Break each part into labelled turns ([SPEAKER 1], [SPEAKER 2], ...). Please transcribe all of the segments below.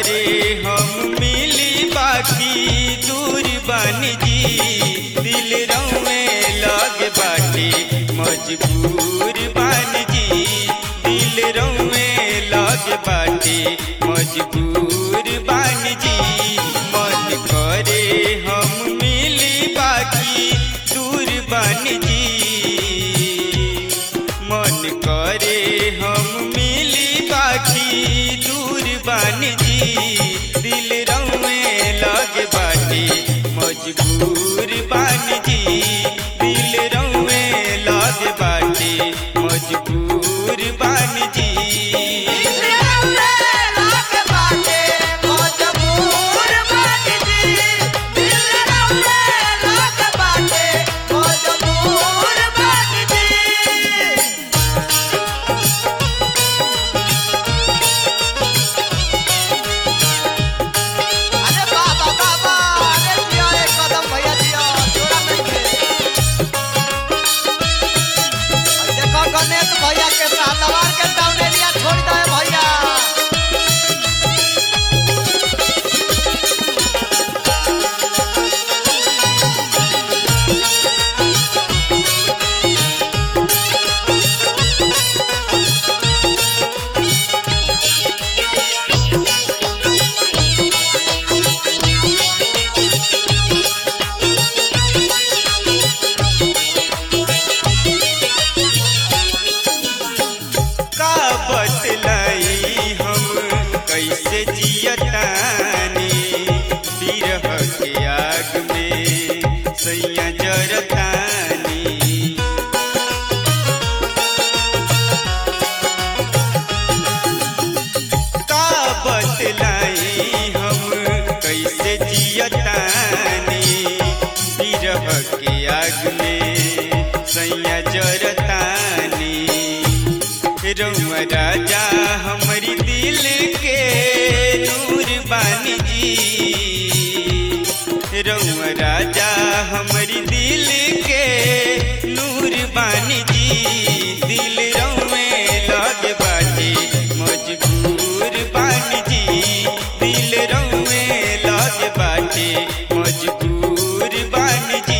[SPEAKER 1] करे हम मिली बाकी दूर बन जी दिल रौए लग बाटे मजबूर बन जी दिल रौए लग बाटे मजबूर बन जी मन करे हम मिली बाकी दूर बन जी मन करे हम मिली बाकी दूर बन जी दिल रौए लग बाटे मजबूर बन जी दिल रौए लग बाटे मजबूर बन जी
[SPEAKER 2] अरे बाबा बाबा अरे जिया एक कदम भैया जिया जोड़ा नहीं थे और देखो गणेश भैया के साथ दवार के डाउन एरिया छोड़ दे भैया
[SPEAKER 1] का बतलाई हम कैसे जियतानी बिरह के आग में सैया जरतानी का बतलाई हम कैसे जियतानी बिरह के आग में सैया जरतानी रउआ राजा हमारी दिल के नूर बानी जी रउआ राजा हमारी दिल के नूर बानी जी दिल रउए लग बाटे मजबूर बानी जी दिल रउए लग बाटे मजबूर बानी जी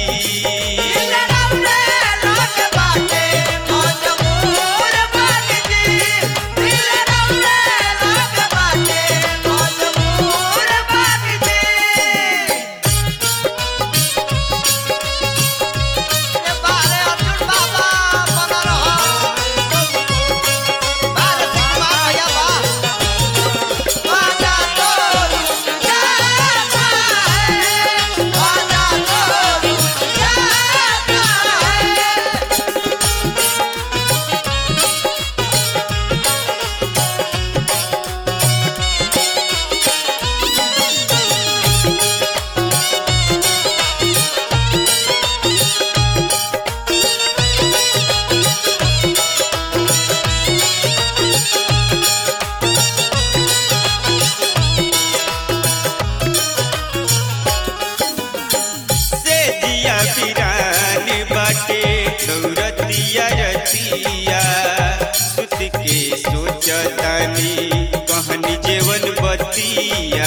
[SPEAKER 1] से दिया बिरान बाटे दौरतिया रतिया सुत के सोचतानी कहनी जेवन बतिया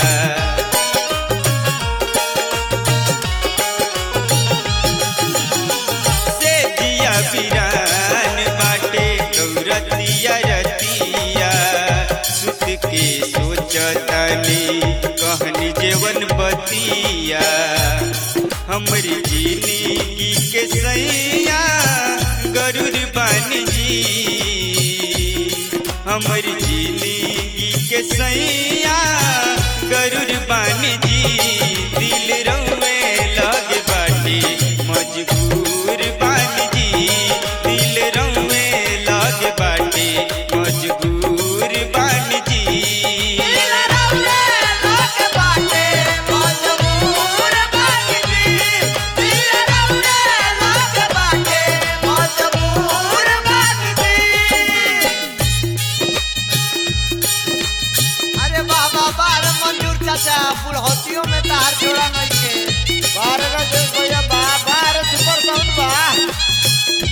[SPEAKER 1] से दिया बिरान बाटे दौरतिया रतिया सुत के सोचतानी कहनी जेवन बतिया हमरी जिंदगी के सैया गरुड़ बन जी हमरी जिंदगी के सैया गरुड़ बन जी दिल रउए लग बाटे मजबूर बन जी दिल रउए लग बाटे मजबूर बन जी
[SPEAKER 2] अरे बाबा बार मंजूर चाचा बुढ़ौतियों में तार जोड़ा नहीं के बारह का भैया बा बारह सुपर साउंड बा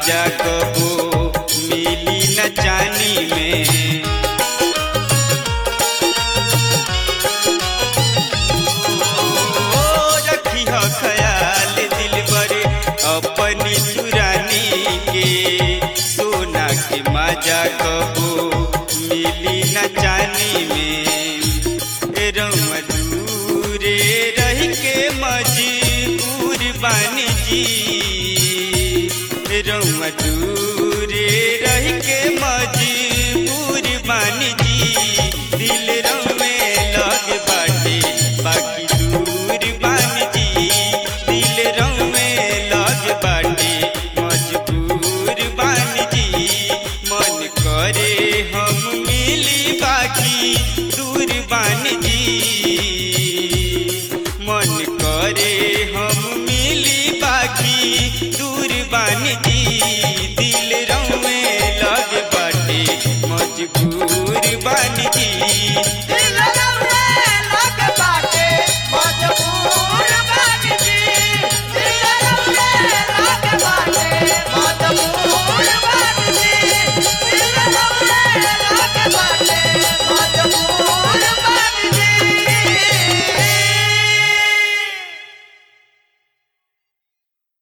[SPEAKER 1] मजा कबो मिली न जानी में ओ रखी हो ख्याल दिल बरे अपनी चुरानी के सोना के मजा कबो मिली न जानी में रउआ दूरे रह के मजबूर बानी जी रउआ दूर